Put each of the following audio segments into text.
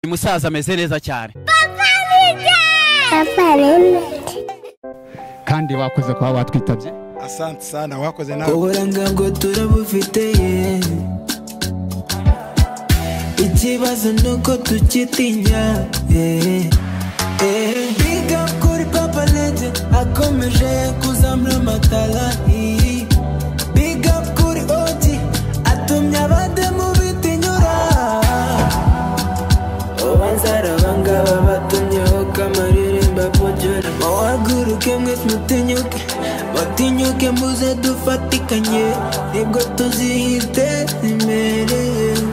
uyu musaza ameze neza cyane Papa Remedy. kandi bakoze kuba batwitabye asante sana wakoze nawe uburanga bwo turabufite ye ikibazo ni uko tukitinya eh, eh. Big up kuri papa legend akomeje kuzamura amatara eh. Big up kuri OG atumye abademu bitinyura ubanzara abangaba batumyeho kamaririmba pojora muhaguruke mwe mutinyuke mutinyuke muze dufatikanye nibwo tuzihite imbere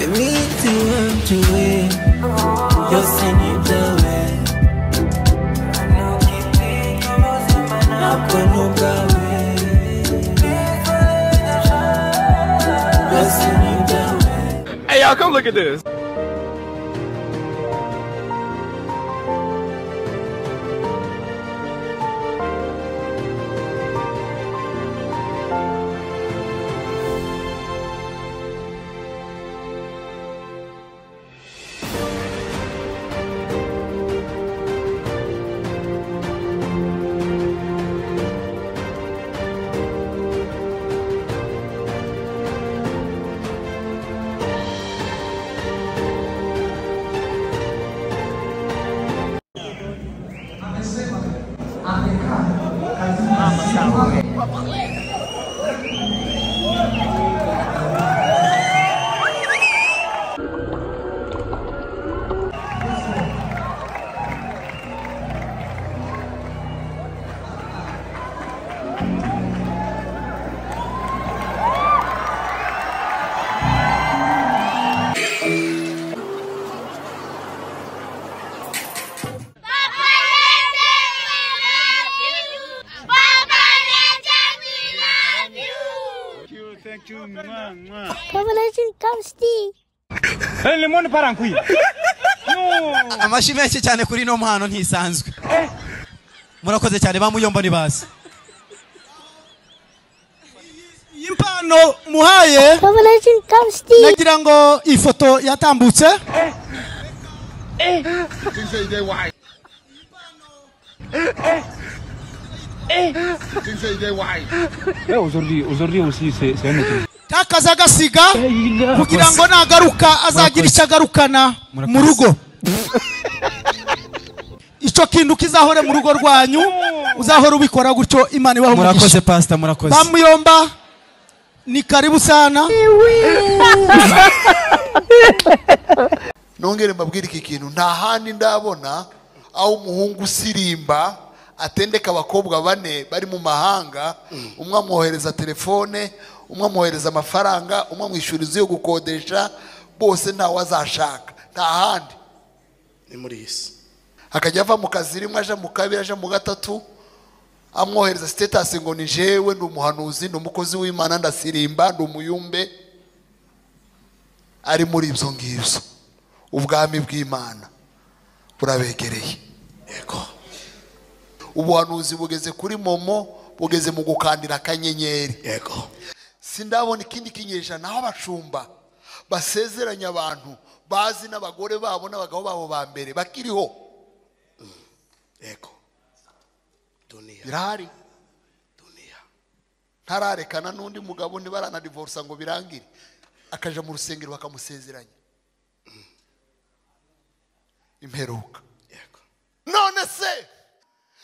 iminsi wacu we yose ni ibyawe ntabwo ni ubwawe yose ni ibyawe Papa Remedy. Papa Remedy, we love you. Papa Legend, come see. amashyi menshi cyane kuri ino mpano ntisanzwe murakoze cyane ba muyombo ni bazi iyi mpano muhaye Papa Legend, come see. nagira ngo iyi foto yatambutse kakaza agasiga kugira ngo nagaruka azagira icyo agarukana mu rugo icyo kintu kizahore mu rugo rwanyu uzahora ubikora gutyo imana ibaho umugisha pasita murakoze bamuyomba ni karibu sana nongere mbabwire iki kintu nta handi ndabona aho umuhungu usirimba atendeka abakobwa bane bari mu mahanga umwe amwohereza telefone umwe amwohereza amafaranga umwe amwishyura inzu yo gukodesha bose ntawe azashaka nta handi ni muri iyi si akajya ava mu kazi rimwe aje mu kabiri aje mu gatatu amwohereza sitetasi ngo ni jewe ndi umuhanuzi ni umukozi w'imana ndasirimba ndi umuyumbe ari muri ibyo ngibyo ubwami bw'imana burabegereye yego ubuhanuzi bugeze kuri momo bugeze mu gukandira akanyenyeri yego sindabona ikindi kinyejana aho abashumba basezeranya abantu bazi n'abagore babo n'abagabo babo ba mbere bakiriho yego duniya birahari duniya ntararekana n'undi mugabo ntibaranadivorsa ngo birangire akaja mu rusengero bakamusezeranya imperuka yego none se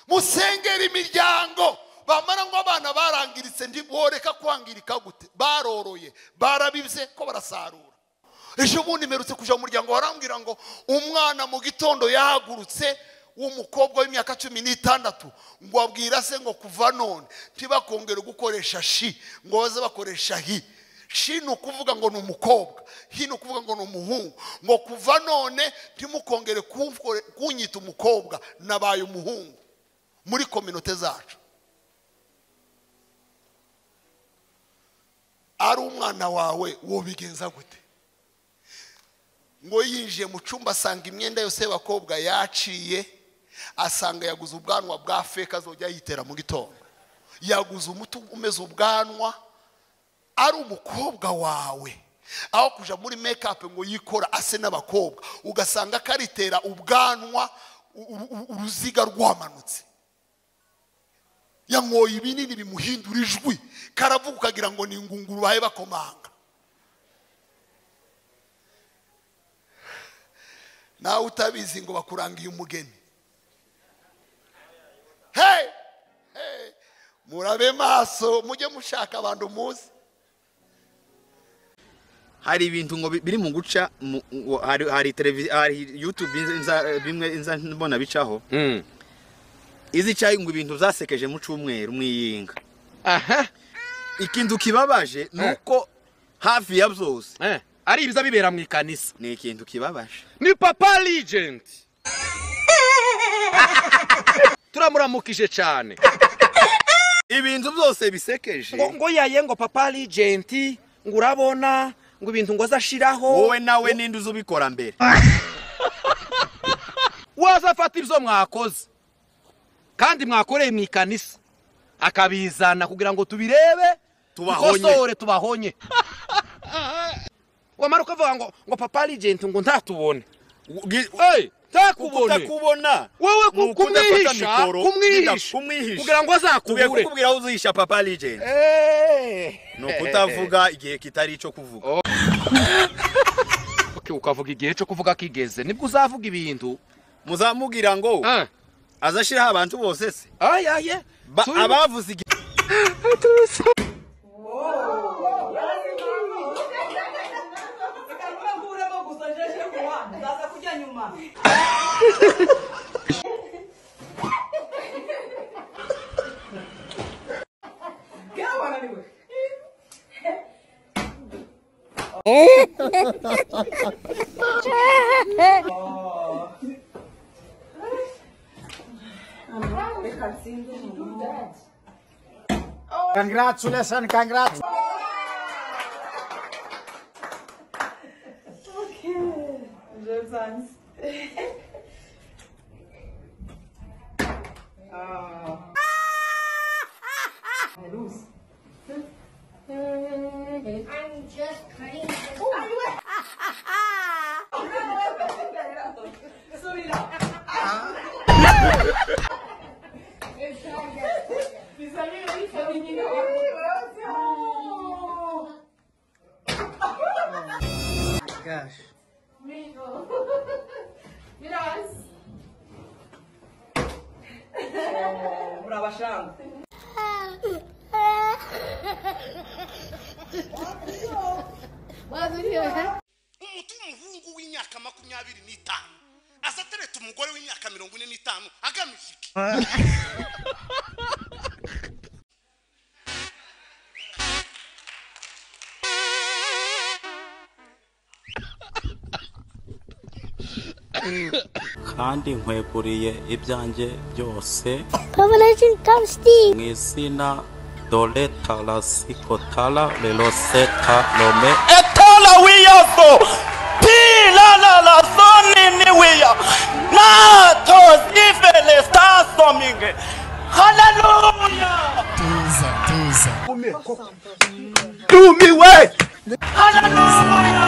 musengera imiryango bamara ngo abana barangiritse ntiboreka kwangirika gute baroroye barabibye ko barasarura ejo bundi mperutse kuja mu muryango barambwira ngo umwana mu gitondo yahagurutse w'umukobwa w'imyaka cumi n'itandatu ngo abwira se ngo kuva none ntibakongere gukoresha shi ngo baze bakoresha hi shi ni ukuvuga ngo ni umukobwa hi ni ukuvuga ngo ni umuhungu ngo kuva none ntimukongere kumfore- kunyita umukobwa nabaye umuhungu muri kominote zacu ari umwana wawe wobigenza gute ngo yinjiye mu cyumba asanga imyenda yose y'abakobwa yaciye asanga yaguze ubwanwa bwa feke azajya yitera mu gitondo yaguze umuti umeze ubwanwa ari umukobwa wawe aho kuja muri mekapu ngo yikora ase n'abakobwa ugasanga karitera ubwanwa u- u- u- uruziga rwamanutse yankoye ibinini bimuhindura ijwi karavuga ukagira ngo ni ingunguru bahe bakomanga nawe utabizi ngo bakurangiye umugeni hey! Hey! murabe maso mujye mushaka abantu muzi hari ibintu ngo bi- biri mu guca mu- ngo hari hari televiziyo hari YouTube inza- bimwe inza mbona bicaho izicaye ngo ibintu zasekeje mu cyumweru mwiyinga aha ikintu kibabaje ni uko hafi ya byose eh, ari ibiza bibera mu ikanisa ni ikintu kibabaje ni papa legend turamuramukije cyane ibintu byose bisekeje ngo ngo yaye ngo papa legend ngo urabona ngo ibintu ngo azashiraho wowe nawe ninde uzi ubikora mbere wazafata ibyo mwakoze kandi mwakoreye mu ikanisa akabizana kugira ngo tubirebe Tubahonye. dukosore, tubahonye wamara ukavuga ngo ngo papa legend ngo ntatubone Ubwi- Hey, ntakubone ukutakubona wowe ni ku- ukudafata kumwihisha mikoro, kumwihisha kumwihisha. kugira ngo tugiye azakubure kukubwira aho uzihisha papa legend Eh. ni ukutavuga igihe kitari icyo kuvuga Okay, ukavuga igihe cyo kuvuga kigeze nibwo uzavuga ibintu muzamubwira ngo Ah, azashyiraho abantu bose se ay, ay, eh. Ba- Turi- abavuze igihe I'm just cutting this umuhungu w'imyaka makumyabiri n'itanu asa atereta umugore w'imyaka mirongo ine n'itanu agamije iki kandi nkweguriye ibyanjye byose Revelation come steal. mu izina dore tarasikotara leroseta rome etara wiyafo piraralasoni niwiya nato zivele sasomige haleluya tumiwe haleluya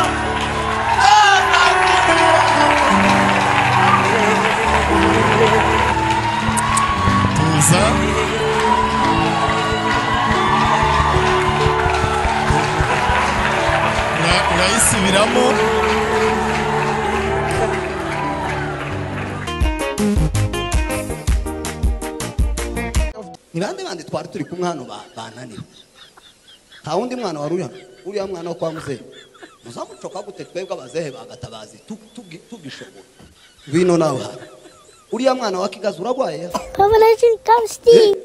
ni bande bande twari turi kumwe hano ba- bananiwe nta wundi mwana wari uri hano uriya mwana wo kwa muzehe muzamucoka gute twebwe abazehe bagatabazi tugishoboye ngwino nawe hano uriya mwana wa kigazi uragwaye Revelation come steal.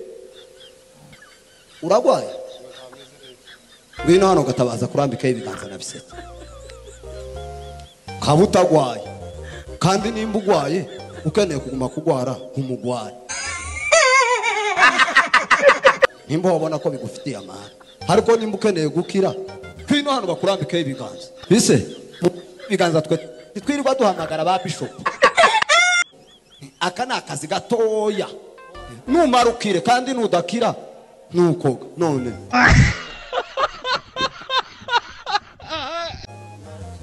uragwaye ngwino hano ugatabaza kurambikaho ibiganza na biseke kaba utagwaye kandi nimba ugwaye ukeneye kuguma kugwara nkumugwari nimba wabona ko bigufitiye amahane ariko nimba ukeneye gukira ngwino hano bakurambikeho ibiganza bise mu biganza twe twirirwa duhamagara ba bishopu aka ni akazi gatoya numara ukire kandi nudakira nukoga none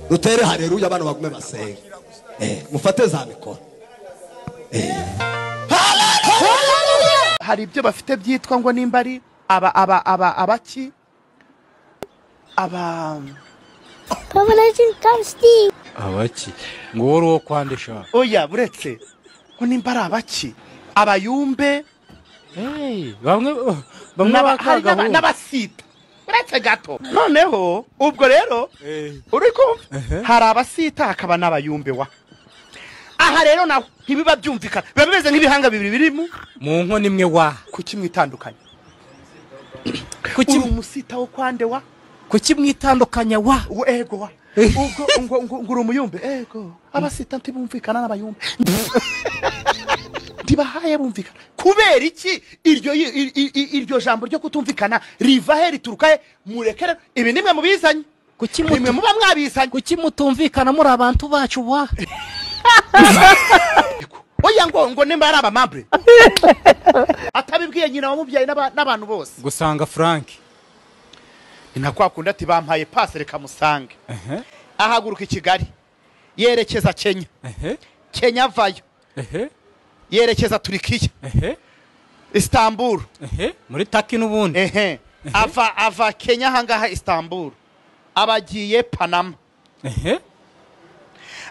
rutere hareruya abana bagume basenge Eh, mufate za mikoro hari ibyo bafite byitwa ngo nimba ari aba aba aba abaki aba Power Legend, come Steve. abaki ngo wowe uri uwo kwandisha oya buretse ngo nimba ari abaki abayumbe Hey, bamwe bamwe n'aba- hari bakanga n'aba- ahubwo. n'abasita uretse gato noneho ubwo rero Eh, uri kumva hari abasita hakaba n'abayumbe wa aha rero naho ntibiba byumvikana biba bimeze nk'ibihanga bibiri birimo mu nkono imwe wa kuki mwitandukanye Kuki- uri umusita wo kwande wa kuki mwitandukanya wa uwo ego wa ubwo ngo ngo ngo uri umuyumbe ego abasita ntibumvikana n'abayumbe ntibahaye bumvikana kubera iki iryo i- i- i- i- iryo jambo ryo kutumvikana riva he rituruka he murekere ibi nimwe mubizanye kuki mutu- nimwe muba mwabizanye kuki mutumvikana muri abantu bacu wa oya ngo ngo nimba ari abamambure atabibwiye nyina wamubyaye n'aba- n'abantu bose gusanga frank ni nka kwa kundi ati bampaye pasi reka musange ehe ahaguruka i kigali yerekeza kenya ehe kenya avayo ehe yerekeza turikiya ehe istanbul ehe muri taki n'ubundi ehe ava ava kenya ahangaha istanbul abagiye panama ehe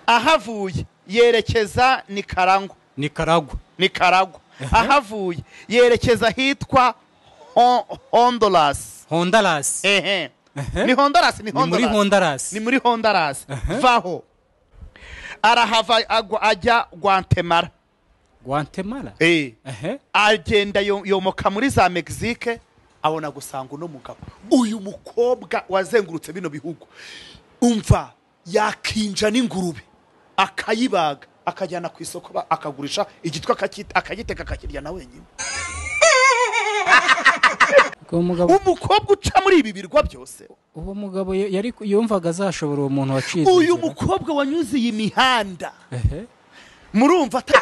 ahavuye yerekeza nikarangwa nicaragua nikaragwa ahavuye yerekeza ahitwa Hon- honduras honduras ehe Ehe. ni honduras ni ni muri honduras honduras ni muri honduras vaho arahava agwa- ajya guatemala guatemala eh ehe agenda yo- yomoka muri za mexique abona gusanga uno mugabo uyu mukobwa wazengurutse bino bihugu umva yakinja n'ingurube akayibaga akajyana ku isoko ba- akagurisha igitwa akacyita- akagiteka akakirya na wenyine uwo mugabo umukobwa uca muri ibi birwa byose uwo mugabo y- yari yumvaga azashobora uwo muntu wacitse uyu inzira. mukobwa wanyuze iyi mihanda ehe murumva ata-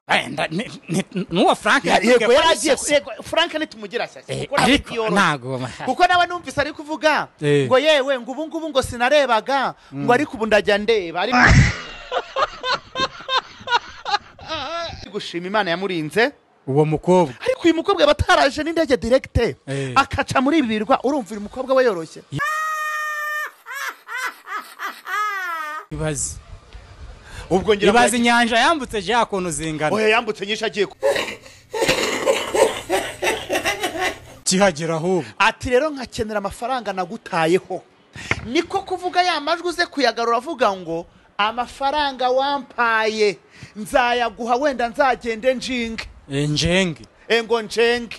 Eh, nda- ni- ni- n'uwa frank Ya- yatubwiye yego ko yari ari agiye shyashya. yego frank ntitumugira shyashya Eh, kuko nawe ariko ntiyoroshye. ntago kuko nawe numvise ari kuvuga Eh. ngo yewe ngo ubu ngubu ngo sinarebaga ngo ariko ubu ndajya ndeba ariko gushima imana yamurinze uwo mukobwa ariko uyu mukobwa bataraje n'indege direkite Eh. akaca muri ibi birwa urumva uyu mukobwa we yoroshye ibaze ubwo ngira ngo ibaze yagiye- inyanja yambutse ya kuntu zingana oya yambutse nyinshi agiye ku- kihagera ahubwo ati rero nkakenera amafaranga nagutayeho niko kuvuga ya majwi uze kuyagarura avuga ngo amafaranga wampaye nzayaguha wenda nzagende njinge Eh, njenge E ngo njenge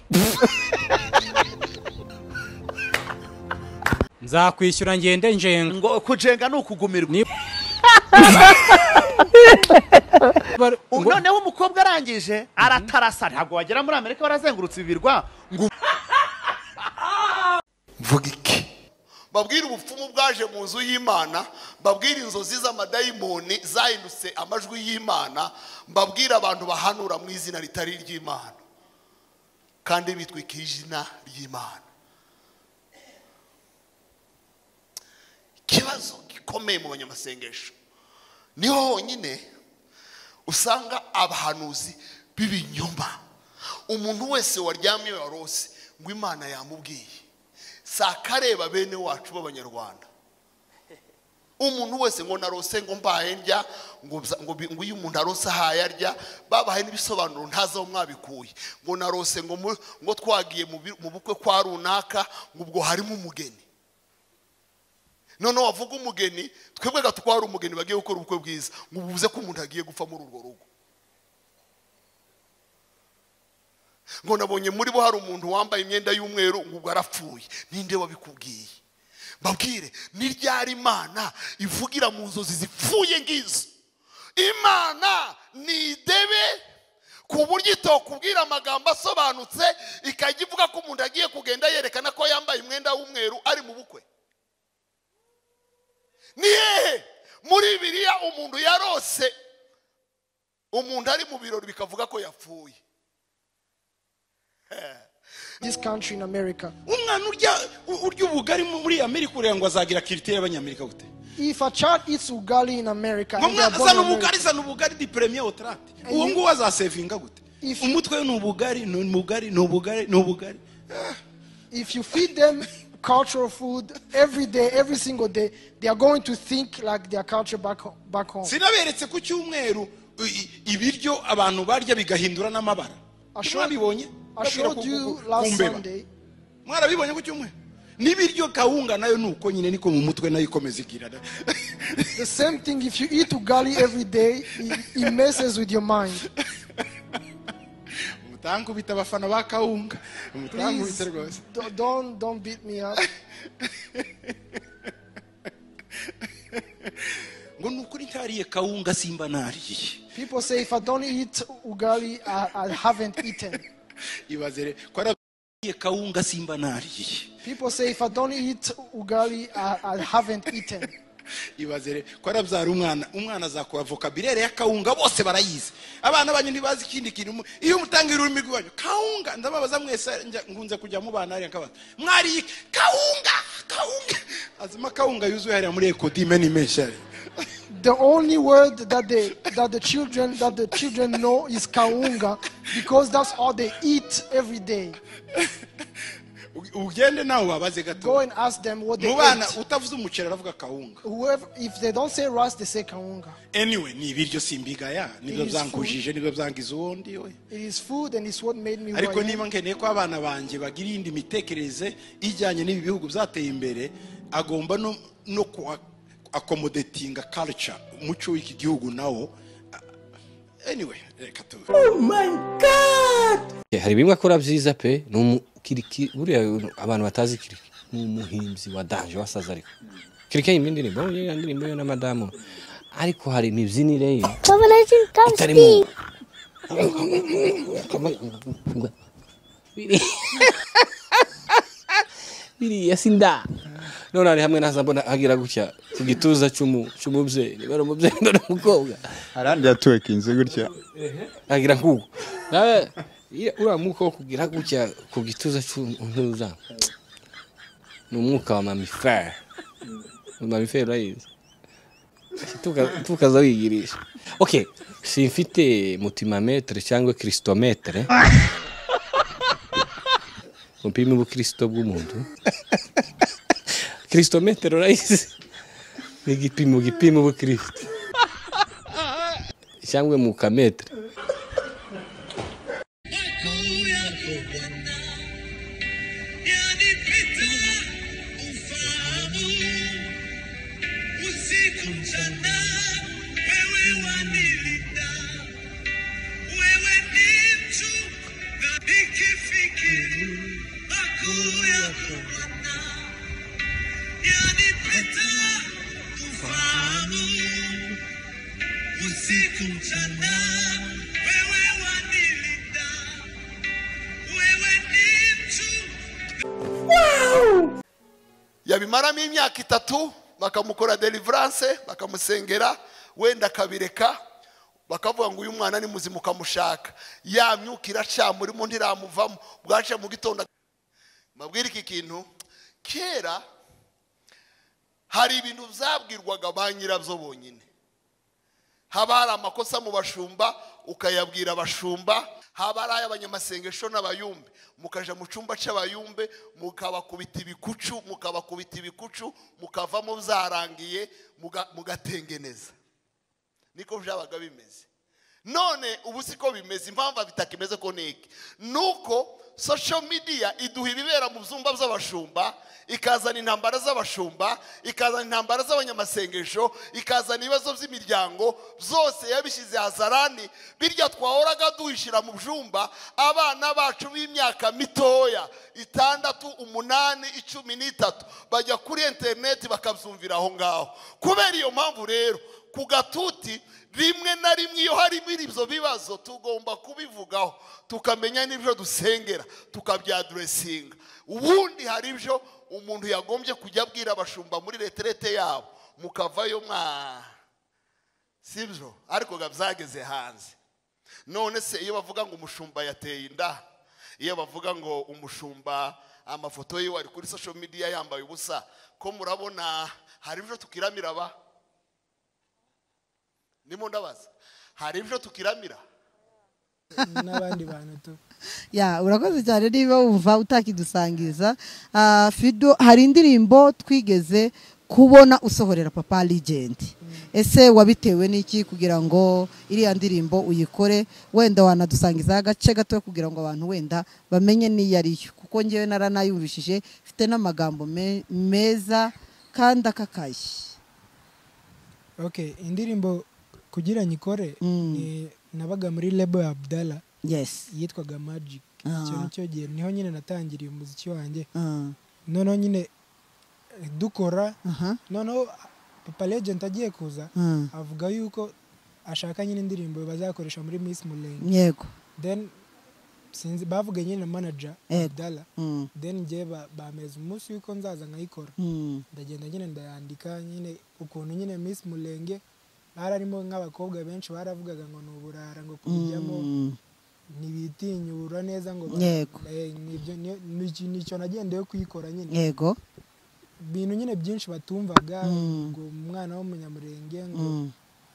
nzakwishyura ngende njenga ngo kujenga ni ukugumirwa Ni- Bar- U- ngo- noneho umukobwa arangije aratarasa ntabwo wagera muri amerika barazengurutse ibirwa ngo mvuga iki babwire ubupfumu bwaje mu nzu y'imana babwire inzozi z'amadayimoni zahindutse amajwi y'imana mbabwire abantu bahanura mu izina ritari iry'imana kandi bitwikira izina ry'imana ikibazo gikomeye mu banyamasengesho niho honyine usanga abahanuzi b'ibinyoma umuntu wese waryamye warose ngo imana yamubwiye sakareba bene wacu b'abanyarwanda umuntu wese ngo narose ngo mbaye ndya ngo bza- ngo bi- ngo iyo umuntu arose ahaye arya babahaye n'ibisobanuro ntazi aho mwabikuye ngo narose ngo mu- ngo twagiye mu bi- mu bukwe kwa runaka ngo ubwo harimo umugeni noneho wavuga umugeni twebwe gato ko hari umugeni bagiye gukora ubukwe bwiza ngo ubuze ko umuntu agiye gupfa muri urwo rugo ngo nabonye muri bo hari umuntu wambaye imyenda y'umweru ngo ubwo arapfuye ninde wabikubwiye mbabwire ni ryari imana ivugira mu nzozi zipfuye ngizo imana ni idebe ku buryo itokubwira amagambo asobanutse ikajya ivuga ko umuntu agiye kugenda yerekana ko yambaye umwenda w'umweru ari mu bukwe ni hehe muri biriya umuntu yarose umuntu ari mu birori bikavuga ko yapfuye umwana urya urya ubugari muri amerika ureba ngo azagira kirite y'abanyamerika gute If a child eats ugali in America, ngo and they are born mwazana in America, ubugari zana ubugari di premier otrate And uwo you- nguwo azasevinga gute umutwe we ni ubugari ni ubugari ni ubugari ni ubugari if you feed them cultural food every day, every single day, they are going to think like their culture back home. Back home. sinaberetse ku cyumweru i- i- ibiryo abantu barya bigahindura n'amabara mwabibonye I showed you last kumbeba Sunday. mwarabibonye ku cyumweru n'ibiryo kawunga nayo ni uko nyine niko mu mutwe nayo ikomeza igira da. The same thing. If you eat ugali every day, it, it messes with your mind. mutankubita abafana ba kawunga Please, mutankubita rwose do- don't don't beat me up. ngo ni ukuri ntariye kawunga simba nariye People say if I don't eat ugali, I, I haven't eaten. ibaze rero ko nariye kawunga simba nariye People say if I don't eat ugali, I, I haven't eaten. ibaze rero ko arabyara umwana umwana azakora vocabulaire ya kawunga bose barayizi abana banyu ntibazi ikindi kintu mu- iyo umutangira ururimi rwanyu kawunga ndababaza mwese njya- nkunze kujya mubana hariya nkabaza mwariye iki? kawunga kawunga azima kawunga yuzuye hariya muri ekodime ni menshi hariya The only word that the that the children that the children know is kaunga because that's all they eat every day. ugende nawe ubabaze gato Go and ask them what they mu bana eat. utavuze umuceri aravuga kawunga Whoever if they don't say rice, they say kaunga. anyway ni ibiryo simbigaya nibyo It is byankujije nibyo byangiza uwundi we It is food and it's what made me. who I ariko am. niba nkeneye ko abana banjye bagira iyindi mitekerereze ijyanye n'ibi bihugu byateye imbere agomba no, no kuha- accommodating culture umuco w'iki gihugu nawo Ah, anyway reka tu Oh my god! Eh, hari bimwe akora byiza pe ni umukiriki buriya abantu batazi kiriki ni umuhimbyi wa danje wasaza ariko kiriki yimba indirimbo yewe indirimbo yo na madamu ariko hari imibyinire ye Papa Legend, come Itarimo. Steve. Biri- biriya sinda none hari hamwe naza mbona agira gutya ku gituza cy'umu- cy'umubyeyi niba ari umubyeyi niba ari umukobwa arandi yatuwekinze gutya agira nk'uko nawe iyo uriya mwuka wo kugira gutya ku gituza cy'untuza ni umwuka wa mamifere mamifere urayizi Tuka- tukaza wigirisha okay simfite mutimametere cyangwa kirisitometere upima ubukirisito bw'umuntu kirisitometere urayizi ni igipimo gipima ubukirisito cyangwa mukametere Usiku mchana wewe wanilida, wewe ni mtu yabimaramo imyaka itatu bakamukora deliverance bakamusengera wenda akabireka bakavuga ngo uyu mwana ni muzima ukamushaka ya myuka iracama urimo ntiramuvamo bwaca mu gitondo mabwire iki kintu kera hari ibintu byabwirwaga ba nyirabyo bonyine haba hari amakosa mu bashumba ukayabwira abashumba haba ari ay'abanyamasengesho n'abayumbe mukaja mu cyumba cy'abayumbe mukabakubita ibikucu mukabakubita ibikucu mukavamo byarangiye muga- mugatengeneza niko byabaga bimeze none ubu siko bimeze impamvu bitakimeze ko ni iki nuko social media iduha ibibera mu byumba by'abashumba ikazana intambara z'abashumba ikazana intambara z'abanyamasengesho ikazana ibibazo by'imiryango byose yabishyize hazarani birya twahoraga duhishyira mu byumba abana bacu b'imyaka mitoya itandatu umunani icumi n'itatu bajya kuri interineti bakabyumvira aho ngaho kubera iyo mpamvu rero ku gatuti rimwe na rimwe iyo harimo ibyo bibazo tugomba kubivugaho tukamenya n'ibyo dusengera tukabyaduresinga ubundi hari ibyo umuntu yagombye kujya abwira abashumba muri reterete yabo mukavayo mwa si byo ariko ga byageze hanze none se iyo bavuga ngo umushumba yateye inda iyo bavuga ngo umushumba amafoto yiwe ari kuri social media yambaye ubusa ko murabona hari ibyo tukiramira ba ndimo ndabaza hari ibyo tukiramira n'abandi bantu tu ya urakoze cyane niba wumva utakidusangiza Ah, fido hari indirimbo twigeze kubona usohorera papa legend ese wabitewe n'iki kugira ngo iriya ndirimbo uyikore wenda wanadusangizaho agace gato kugira ngo abantu wenda bamenye n'iyo ari yo kuko ngewe naranayumvishije mfite n'amagambo me- meza kandi akakaye okay indirimbo kugira nyikore ni nabaga muri lebo ya abdala Yes. yitwaga magic Ah. icyo nicyo gihe niho nyine natangiriye umuziki wanjye Ah. noneho nyine eh, dukora noneho papa legend agiye kuza Mm. avuga yuko ashaka nyine indirimbo bazakoresha muri miss mulenge Yego. then sinzi bavuga nyine na manager Yego. abdala Mm. then njye ba- bameza umunsi yuko nzaza nkayikora Mm. ndagenda nyine ndayandika nyine ukuntu nyine miss mulenge bararimo nk'abakobwa benshi baravugaga ngo ni uburara ngo kubijyamo Mm. ntibitinyura neza ngo Yego. Eh, nibyo niyo- ni- nicyo nagendeyeho kuyikora nyine yego ibintu nyine byinshi batumvaga Mm. ngo umwana w'umunyamurenge ngo Mm.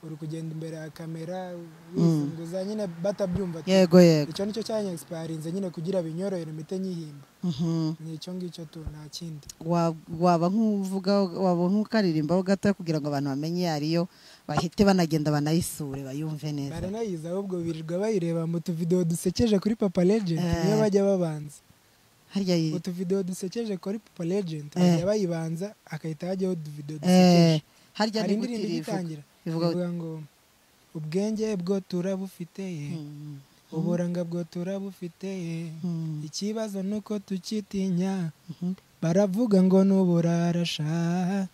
uri kugenda imbere ya kamera Mm. wisunguza nyine batabyumva tu. Yego, yego. icyo nicyo cyanya egisparinze nyine kugira binyorohere mpite nyihimba Mhm. ni icyo ngicyo tu nta kindi wa- waba nk'uvuga waba nk'ukaririmbaho gato kugira ngo abantu bamenye iyo ariyo bahite banagenda banayisure bayumve neza baranayizi ahubwo birirwa bayireba mu tuvidewo dusekeje kuri papa legend niyo bajya babanza harya yi utuvidewo dusekeje kuri papa legend Eh. bajya bayibanza agahita hajyaho utuvidewo Eh, dusekeje harya hari ni gute indirimbo irivuga? igitangira Ivuga- ivuga ngo ubwenge bwo turabufiteye uburanga bwo turabufiteye ikibazo ni uko tukitinya baravuga ngo ni uburarasha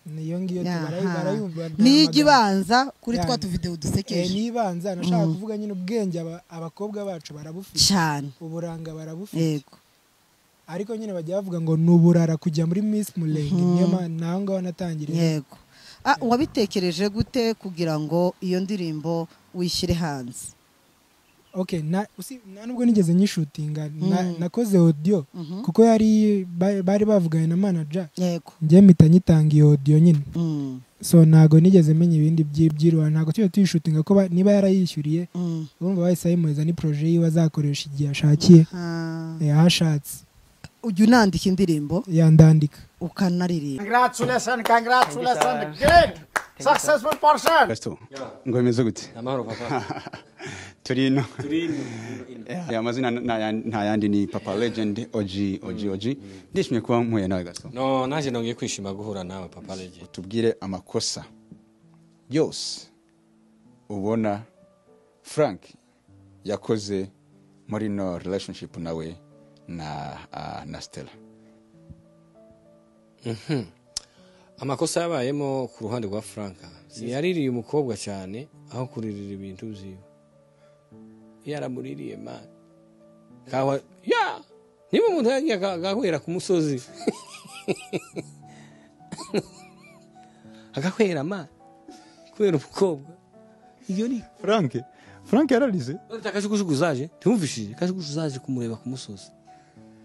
niyo ngiyo tu- Aha. barayi- barayumva nta Niyo ijya magambo. ibanza kuri twa Yani. tuvidewo dusekeje. Eh, niyo ibanza nashaka Mm. kuvuga nyine ubwenge aba- abakobwa bacu barabufite Cyane. uburanga barabufite yego ariko nyine bajya bavuga ngo ni uburara kujya muri miss mulenge Mhm. niyo mpamvu naho ngaho natangiriye yego Ah, wabitekereje gute kugira ngo iyo ndirimbo uyishyire hanze okay na usi na nubwo nigeze nyishutinga na, Mm. nakoze audio Mhm. kuko yari ba- bari bavuganye na manager yego njye mpita nyitanga iyo audio nyine Mm. so ntago nigeze menya ibindi by'ibyirwa ntago tujya tuyishutinga ko ba- niba yarayishyuriye Mm. urumva bahise bayimuhereza ni projet yiwe azakoresha igihe ashakiye Ah. yahashatse ujya unandika indirimbo yandandika ukanaririmba Congratulations, congratulations. Great. Successful person. Pastor, ngo bimeze gute amahoro papa turi ino turi ino Eh, aya mazina nta- nta yandi ni papa legend oji oji oji ndishimye kuba mpuye nawe gato no nanjye nongeye kwishima guhura nawe papa legend tubwire amakosa yose ubona frank yakoze muri no relationship nawe na ah, na stella Mhm. amakosa yabayemo ku ruhande rwa franka yaririye umukobwa cyane aho kuririra ibintu byiwe yaramuririye mani kawa ya niba umuntu yagiye aga- agahwera ku musozi agahwera mani kubera umukobwa iyo ni frank frank yararize uretse akajugushugu zaje ntiwumvishije akajugushugu zaje kumureba ku musozi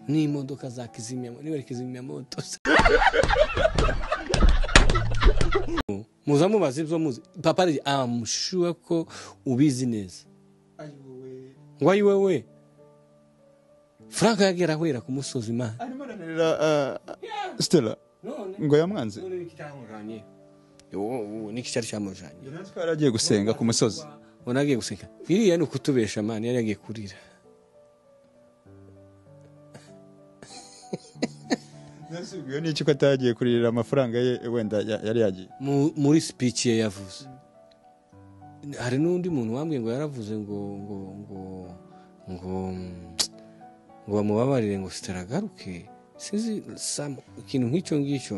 n'imodoka za kizimyamoto niba ari kizimyamoto muza mubaza ibyo muzi papa ari amushuwa ko ubizi neza ngo ayi wowe frank yagera ahwera ku musozi imana Ra- ah, stella ngo yamwanze niki cyari cyamujanye twari agiye gusenga ku musozi ubona agiye guseka iriya ni ukutubesha mani yari yagiye kurira nasubwiwe n'iki ko atagiye kuririra amafaranga ye wenda ya- yari yagiye Mu- muri speech ye yavuze hari n'undi muntu wambwiye ngo yaravuze ngo ngo ngo ngo ngo bamubabarire ngo sitaragaruke sinzi sam- ikintu nk'icyo ngicyo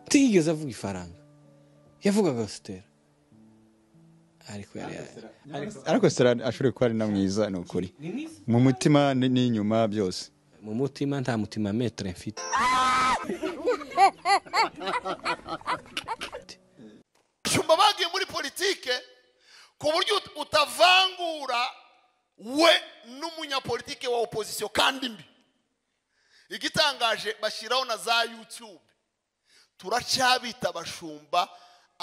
ntiyigeze avuga ifaranga yavugaga sitera ariko yari ariko- ariko stella ashobora kuba ari na mwiza ni ukuri mu mutima ni- n'inyuma byose mu mutima nta mutima metere mfite cyumba bagiye muri politike ku buryo ut- utavangura we n'umunyapolitike wa opozisiyo kandi mbi igitangaje bashyiraho na za youtube turacyabita abashumba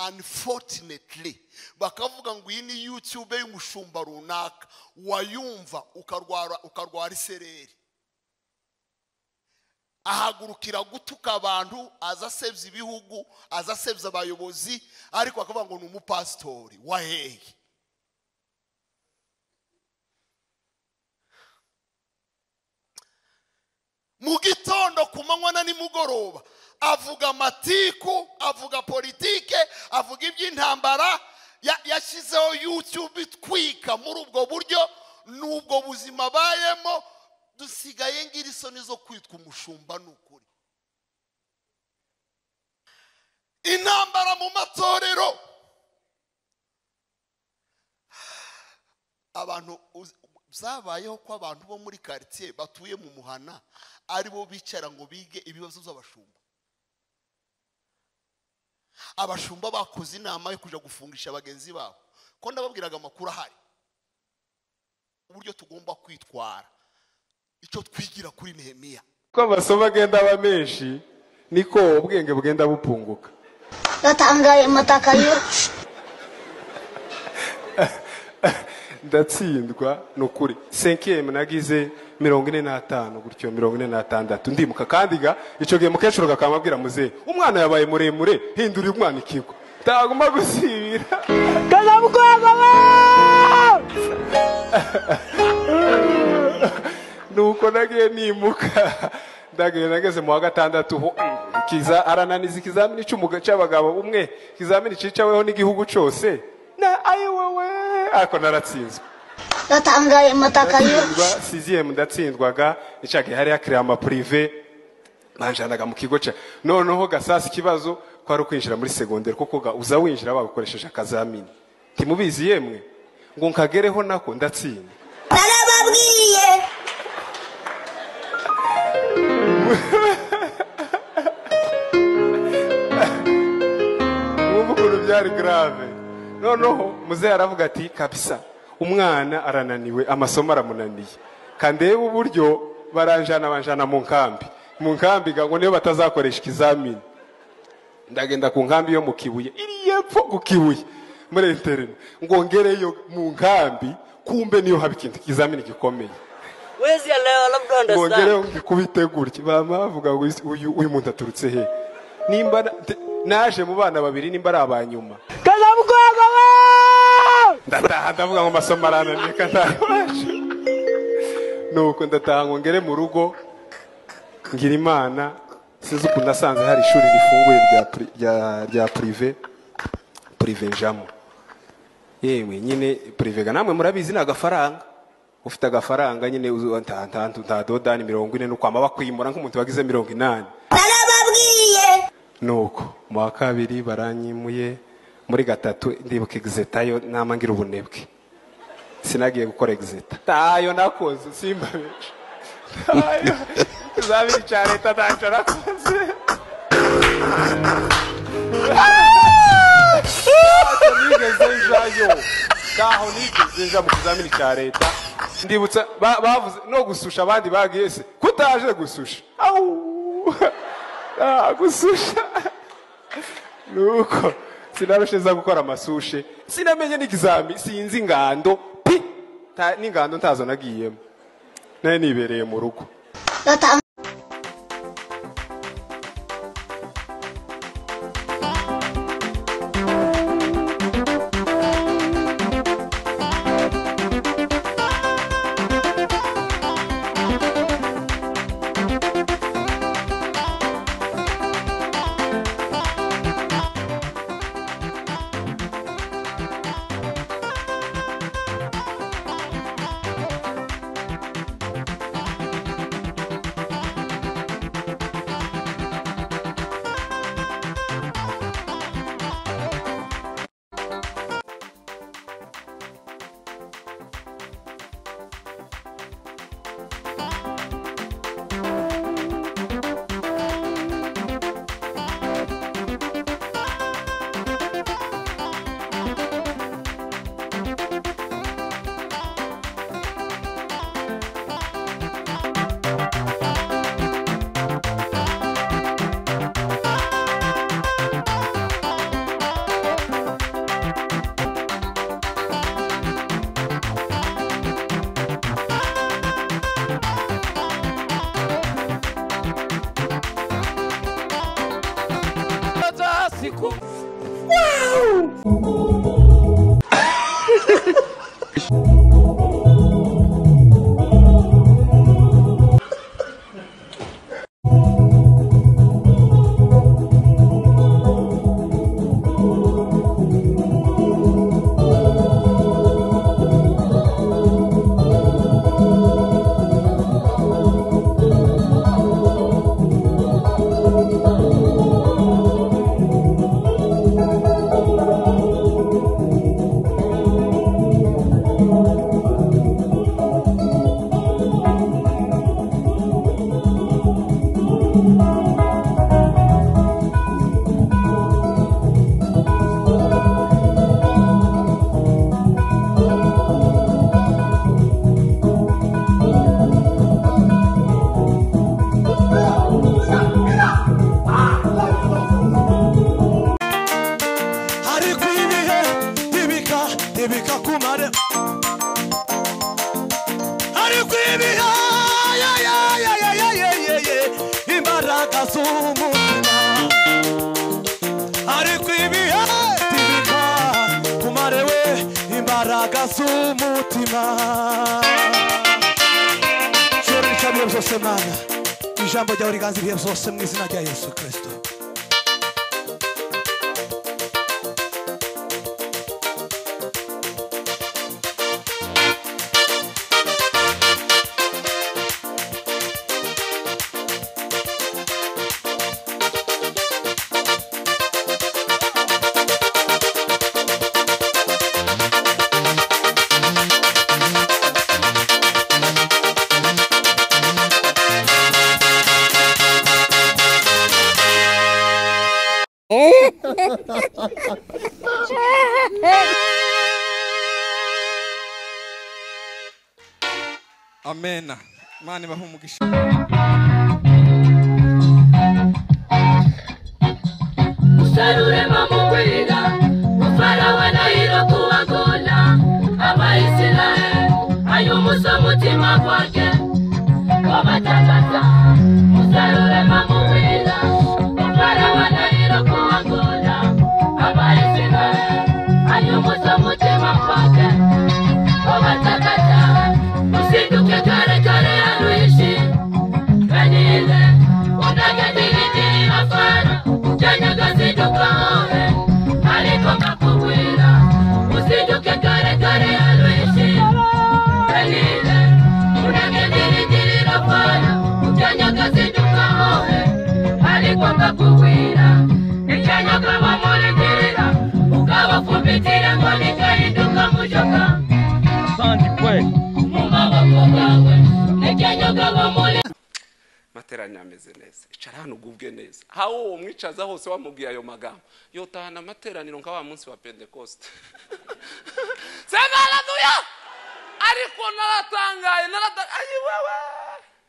unfortunately bakavuga ngo iyi ni youtube y'umushumba runaka wayumva ukarwara ukarwara isereri ahagurukira gutuka abantu aza asebya ibihugu aza asebya abayobozi ariko akavuga ngo ni umupasitori waheye mu gitondo ku manywa na nimugoroba avuga amatiku avuga politike avuga iby'intambara ya- yashyizeho yutube itwika muri ubwo buryo ni ubwo buzima abayemo dusigaye ngira isoni zo kwitwa umushumba ni ukuri intambara mu matorero abantu uzi- byabayeho ko abantu bo muri karitsiye batuye mu muhana ari bo bicara ngo bige ibibazo by'abashumba abashumba bakoze inama yo kujya gufungisha bagenzi babo ko ndababwiraga amakuru ahari uburyo tugomba kwitwara icyo twigira kuri nehemiya uko amasomo agenda aba menshi niko ubwenge bugenda bupunguka Ndatangaye mataka yo. ndatsindwa ni ukuri senkiyemu nagize mirongo ine n'atanu gutyo mirongo ine n'atandatu ndimuka kandi ga icyo gihe mukecuru kakamabwira muzehe umwana yabaye muremure hindura uyu mwana ikigo utagomba gusibira nuko nagiye nimuka ndagiye nageze mu wa gatandatu ho kiza arananiza ikizamini cy'umuga cy'abagabo umwe ikizamini cyicaweho n'igihugu cyose na ayi wowe ariko naratsinzwe Ndatangaye mataka yo. ndatsindwa siziyemu ndatsindwaga icyagihe hariya kirama purive banjanaga mu kigo cya noneho gasasi ikibazo kwari ukwinjira muri segonderi kuko ga uza winjira bagukoresheje akazamini ntimubizi yemwe ngo nkagereho nako ndatsinda Narababwiye. ubu ukuntu byari grave noneho muzehe aravuga ati kabisa umwana arananiwe amasomo aramunaniye kandeba uburyo baranjana banjana mu nkambi mu nkambi ga ngo niyo batazakoresha ikizamini ndagenda ku nkambi yo mu kibuye iri yepfo ku kibuye muri interine ngo ngereyo mu nkambi kumbe niyo haba ikintu ikizamini gikomeye Where's your level of bongereho understanding? kubitegurya bama bavuga ngo "Uyu- uyu uyu muntu aturutse he nimba na- te- naje mu bana babiri nimba ari abanyuma ndataha ndavuga ngo amasomo arananiye kantabasha nuko ndataha ngo ngere mu rugo ngira imana sinzi ukuntu nasanze hari ishuri rifunguye rya pri- rya- rya purive purive njamo yewe nyine purive ga namwe murabizi ni agafaranga ufite agafaranga nyine uzu- nta- nta- nta dodani mirongo ine nukwama bakwimura nk'umuntu wagize mirongo inani Narababwiye. nuko mu wa kabiri baranyimuye muri gatatu ndibuka egizeta yo nama ngira ubunebwe sinagiye gukora egizeta ntayo nakoze simba ntayo ikizamini cya leta ntacyo nakoze ntacyo nigeze njayo ntaho nigeze nja mu kizamini cya leta ndibutsa ba- bavuze no gususha abandi bagiye se kutaje gususha Ah, gususha nuko sinarusheza gukora amasushe sinamenye n'ikizami sinzi ingando pi Ta- n'ingando ntazo nagiyemo nari nibereye mu rugo Ndatangaye. ariko ibihe ntibika ntibika kumare ariko ibihe ya, ya, ya, ya, ya, ya, ya, ya, imbaraga z'umutima ariko ibihe ntibika kumare we imbaraga z'umutima cyoro nicyo bihe byose mana ijambo ryawe riganza ibihe byose mu izina rya yesu kirisito amena imana ibaha umugisha Usalure mamugwira Mufarawe na hilo kuwagula Abaisiraeli Ayumusa mutima kwake Wabatakaza Usalure mamugwira Mufarawe na hilo kuwagula Abaisiraeli Ayumusa mutima kwake Wabatakaza Usinduke kare kare aruishi Benile Unagadiridiri mafana Janyaga sindukawe ariko nkakubwira usinduke kare kare alwishi kalile unagendirigirira fana ujanyaga sindukawe ariko nkakubwira nijanyaga bamurigirira ukabafumbitire ngo nikahinduka mujoka mu maboko gawe nijanyaga bamurigirira materanya ameze neza icara hano ugubwe neza hawo uwo mwicaza hose wamubwiye ayo magambo yotahana amateraniro nka wa munsi wa pentekoste sema haleluya ariko naratangaye narata- ayi wewe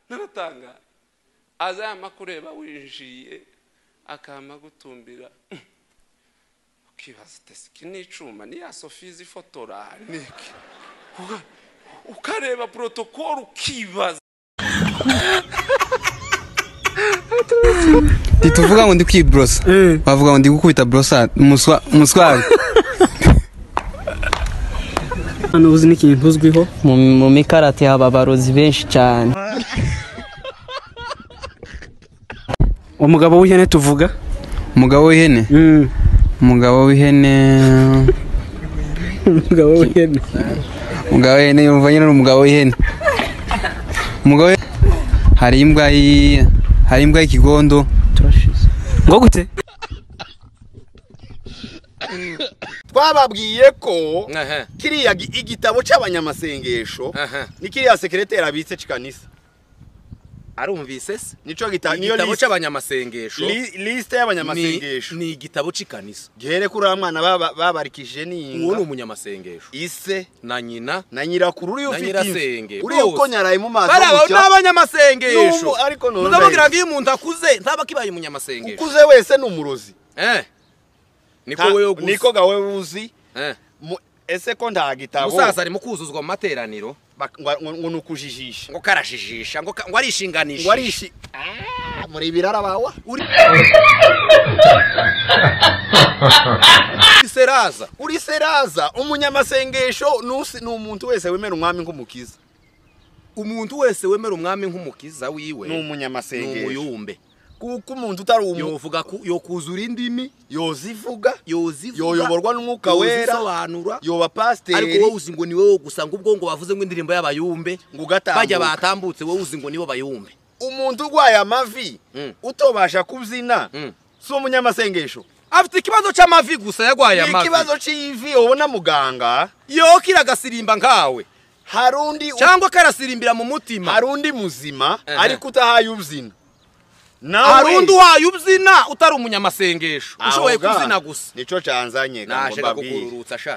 naratangaye aza yamakureba winjiye akama gutumbira ukibaza utese iki ni icuma ni ya sofizi ifotora ni iki Uka- ukareba protokolo ukibaza ntituvuga ngo ndi kwiborosa wavuga ngo ndi gukubita borosari umuswari hano uzi n'ikintu uzwiho mu mikarate haba abarozi benshi cyane umugabo w'ihene tuvuga umugabo w'ihene umugabo w'ihene umugabo w'ihene umugabo w'ihene yumva nyine ari umugabo w'ihene umugabo w'ihene- hari imbwa yi- hari imbwa y'ikigondo ngo gute twababwiye ko kiriya gi- igitabo cy'abanyamasengesho ni kiriya sekereteri abitse cikanisa arumvise se nico gitabo igitabo cy'abanyamasengesho lisite y'abanyamasengesho ni igitabo cy'ikanisa gihere kuri aba mwana baba- babarikije n'iyinga uwo ni umunyamasengesho ise na nyina na nyirakuru uriya na ufite nyirasenge imvi uriya ukonyaraye mu maso bariya gutya. n'abanyamasengesho N'ubu ariko none muzamubwira ngo iyo umuntu akuze ntaba akibaye umunyamasengesho ukuze wese ni umurozi eh niko Ta- wewe uguze niko gawe uzi eh Mu- ese ko nta gitabo umusaza ari mu kuzuzwa mu materaniro Bak- ngo- ngo ngo ni ukujijisha ngo karajijisha ngo ka- ngo arishinganisha ngo arishi Ah, muri birara bawa uri Uri seraza uri seraza umunyamasengesho nusi- ni umuntu wese wemera umwami nk'umukiza umuntu wese wemera umwami nk'umukiza wiwe Ni umunyamasengesho. ni umuyumbe kuko umuntu utari umu- yovuga ku- yokuzura indimi yozivuga yozivuga yoyoborwa n'umwuka wera yozisobanura yoba pasiteri ariko wowe uzi ngo ni wowe gusa ngo ubwo ngo bavuze ngo indirimbo y'abayumbe ngo ugatambuka. bajya batambutse wowe uzi ngo nibo bayumbe umuntu urwaye amavi utobasha kubyina si umunyamasengesho afite ikibazo cy'amavi gusa yarwaye amavi ikibazo cy'ivi ubona muganga yo kiragasirimba nkawe hari undi cyangwa karasirimbira mu mutima hari undi muzima Ehe. ariko utahaye ubyina hari undi uhaye ubyina utari umunyamasengesho ushoboye kuzina gusa nicyo cyanzanye naje kukururutsa sha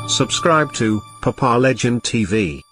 Subscribe to Papa Legend TV.